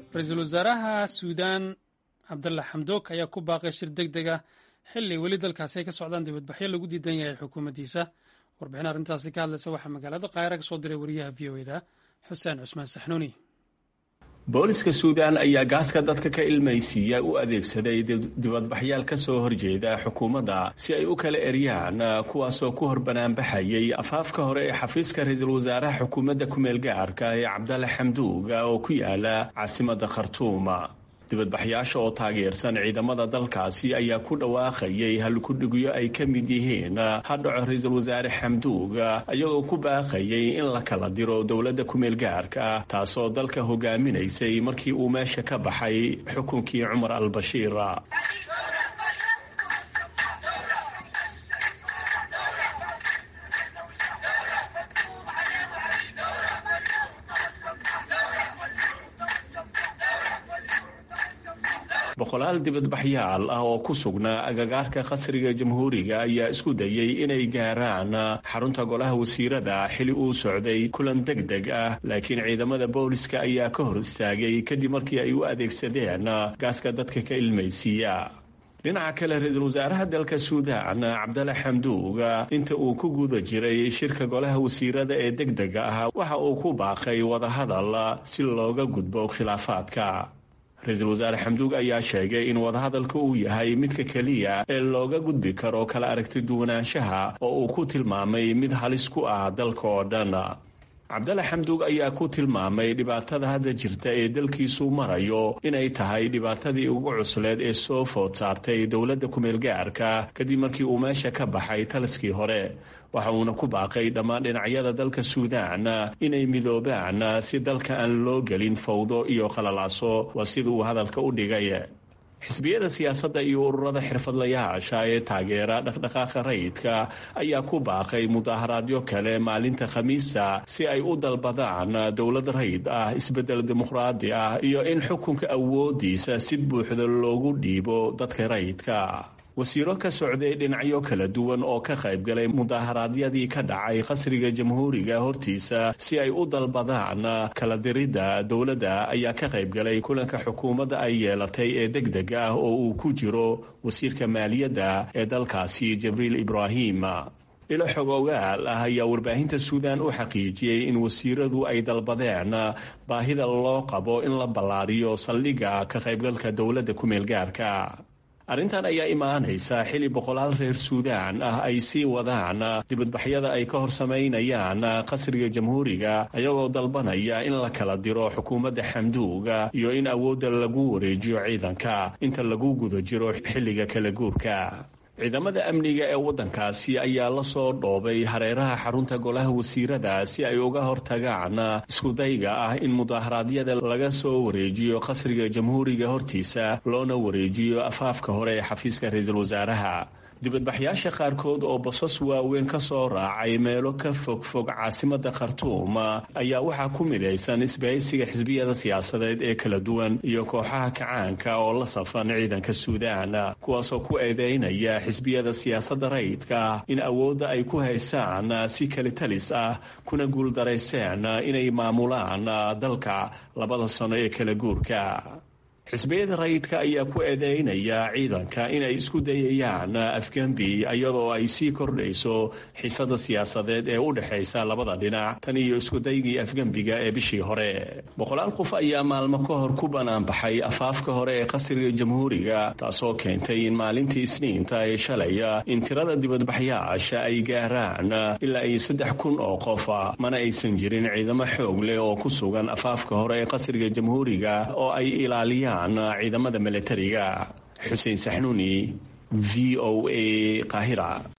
ra-iisul wasaaraha suudaan cabdalla xamdoog ayaa ku baaqay shir deg deg ah xilli weli dalkaasi ay ka socdaan dibadbaxyo lagu diidan yahay xukuumaddiisa warbixin arrintaasi ka hadlaysa waxaa magaalada kaahira ka soo diray wariyaha v o eda xuseen cusmaan saxnuuni booliska suudaan ayaa gaaska dadka ka ilmaysiiya u adeegsaday dibadbaxyaal ka soo horjeeda xukuumadda si ay u kala eryaan kuwaasoo ku hor banaanbaxayay afaafka hore ee xafiiska ra-iisul wasaaraha xukuumadda kumeel gaarka ee cabdalle xamduuga oo ku yaala caasimadda khartuuma dibadbaxyaasha oo taageersan ciidamada dalkaasi ayaa ku dhawaaqayay halkudhigyo ay ka mid yihiin hadhaco ra-iisul wasaare xamduuga iyagoo ku baaqayay in la kala diro dowladda kumeel gaarka taasoo dalka hogaaminaysay markii uu meesha ka baxay xukunkii cumar al-bashiir boqolaal dibadbaxyaal ah oo ku sugnaa agagaarka qasriga jamhuuriga ayaa isku dayay inay gaaraan xarunta golaha wasiirada xili uu socday kulan deg deg ah laakiin ciidamada booliska ayaa ka hor istaagay kadib markii ay u adeegsadeen gaaska dadka ka ilmaysiiya dhinaca kale ra-iisul wasaaraha dalka suudaan cabdalla xamduuga inta uu ku guda jiray shirka golaha wasiirada ee deg dega ah waxa uu ku baaqay wadahadal si looga gudbo khilaafaadka ra-iisul wasaare xamduug ayaa sheegay in wadahadalka uu yahay midka keliya ee looga gudbi karo kala aragti duwanaanshaha oo uu ku tilmaamay mid halis ku ah dalka oo dhan cabdalle xamduug ayaa ku tilmaamay dhibaatada hadda jirta ee dalkiisu marayo inay tahay dhibaatadii ugu cusleed ee soo food saartay dowladda kumeel gaarka kadib markii uu meesha ka baxay taliskii hore waxa uuna ku baaqay dhammaan dhinacyada dalka suudaan inay midoobaan si dalka aan loo gelin fawdo iyo qalalaaso waa sida uu hadalka u dhigay xisbiyada siyaasadda iyo ururada xirfadlayaasha ee taageera dhaqdhaqaaqa rayidka ayaa ku baaqay mudaaharaadyo kale maalinta khamiista si ay u dalbadaan dowlad rayid ah isbeddel dimuqraadi ah iyo in xukunka awoodiisa si buuxda loogu dhiibo dadka rayidka wasiiro ka socday dhinacyo kala duwan oo ka qayb galay mudaaharaadyadii ka dhacay qasriga jamhuuriga hortiisa si ay u dalbadaan kala diridda dowladda ayaa ka qayb galay kulanka xukuumadda ay yeelatay ee deg deg ah oo uu ku jiro wasiirka maaliyadda ee dalkaasi jibriil ibraahim ilo xog ogaal ah ayaa warbaahinta suudaan u xaqiijiyey in wasiiradu ay dalbadeen baahida loo qabo in la ballaariyo saldhigga ka qaybgalka dowladda kumeel gaarka arrintan ayaa imaanaysa xili boqolaal reer suudaan ah ay sii wadaan dibadbaxyada ay ka hor samaynayaan qasriga jamhuuriga ayagoo dalbanaya in la kala diro xukuumadda xamduuga iyo in awoodda lagu wareejiyo ciidanka inta lagu guda jiro xilliga kala guurka ciidamada amniga ee waddankaasi ayaa la soo dhoobay hareeraha xarunta golaha wasiirada si ay uga hortagaan iskudayga ah in mudaharaadyada laga soo wareejiyo qasriga jamhuuriga hortiisa loona wareejiyo afaafka hore ee xafiiska ra-iisul wasaaraha dibadbaxyaasha qaarkood oo basas waaweyn ka soo raacay meelo ka fogfog caasimadda khartuum ayaa waxaa ku midaysan isbahaysiga xisbiyada siyaasadeed ee kala duwan iyo kooxaha kacaanka oo la safan ciidanka suudaan kuwaasoo ku eedeynaya xisbiyada siyaasadda rayidka in awoodda ay ku haysaan si kalitalis ah kuna guuldarayseen inay maamulaan dalka labada sano ee kala guurka xisbiyada rayidka ayaa ku eedeynaya ciidanka inay isku dayayaan afgembi iyadoo ay sii kordhayso xiisada siyaasadeed ee u dhexaysa labada dhinac tan iyo iskudaygii afgembiga ee bishii hore boqolaal qof ayaa maalmo ka hor ku banaanbaxay afaafka hore ee qasriga jamhuuriga taasoo keentay in maalintii isniinta ee shalaya in tirada dibadbaxyaasha ay gaaraan ilaa iyo saddex kun oo qofa mana aysan jirin ciidamo xoog leh oo ku sugan afaafka hore ee qasriga jamhuuriga oo ay ilaaliyaan ciidamada milatariga xuseen saxnuuni v o a qaahira